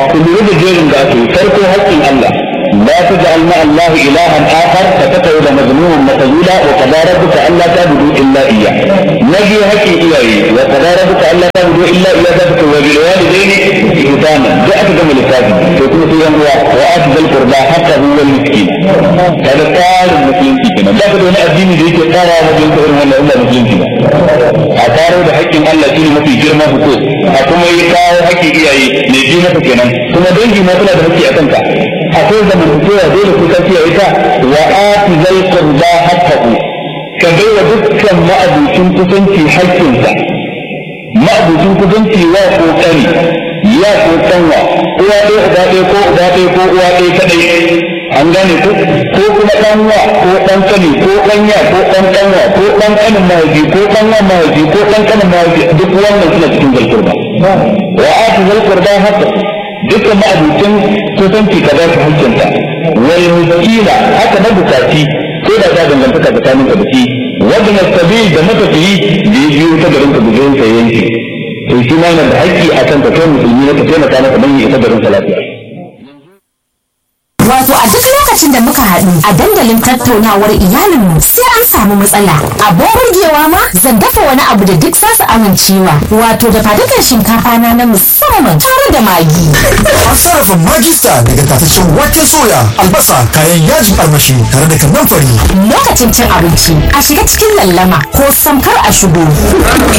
ku lura da jerin da ake farko haƙƙin Allah لا تجعل مع الله إلها آخر فتقعد مذموما مخذولا وقضى ربك ألا تعبدوا إلا إياه نجي هكي إلهي وقضى ربك ألا تعبدوا إلا إياه ذلك وبالوالدين إحسانا جاءت كما لكاتب تكون في هو وآت ذا القربى حتى هو المسكين هذا قال المسلم كنا لا تدون الدين ذيك قال مسلم كنا ولا إلا مسلم كنا أقاروا بحق الله شيء ما في جرمه حقوق أكما يقاو حق إياه نجينا كنا ثم دنجي ما تلا بحق أتنك akwai zamantakewa dole ku kafi ya ita wa ati zal qurba haqqahu ka baiwa dukkan ma'abucin kusanci haƙƙinsa ma'abucin kusanci wa ko kani ya ko kanwa uwa ɗaya uba ɗaya ko uba ɗaya ko uwa ɗaya kaɗai an gane ko ko kuma ɗanwa ko ɗan kani ko ɗanya ko ɗan ɗanwa ko ɗan kanin mahaifi ko ɗanwa mahaifi ko ɗan kanin mahaifi duk wannan suna cikin zalkurba wa ati zal qurba haqqahu dukkan ma'abucin kusanci ka ba su hankinta wal miskina haka na bukaci ko da ta dangantaka tsakanin ka da shi wanda na sabil da matafiyi da ya biyo ta garin ka bujirin sa yanki to shi ma yana da haƙƙi a kan ka kai musulmi na ka taimaka maka don ya isa garin sa lafiya Wato a duk lokacin da muka haɗu a dandalin tattaunawar iyalinmu sai an samu matsala. Abin burgewa ma zan dafa wani abu da duk zasu amincewa. Wato da fadukan shinkafa na na musamman tare da magi. An sarrafa magista daga tataccen waken soya, albasa, kayan yajin armashi tare da kannan fari. Lokacin cin abinci a shiga cikin lallama ko samkar a shigo.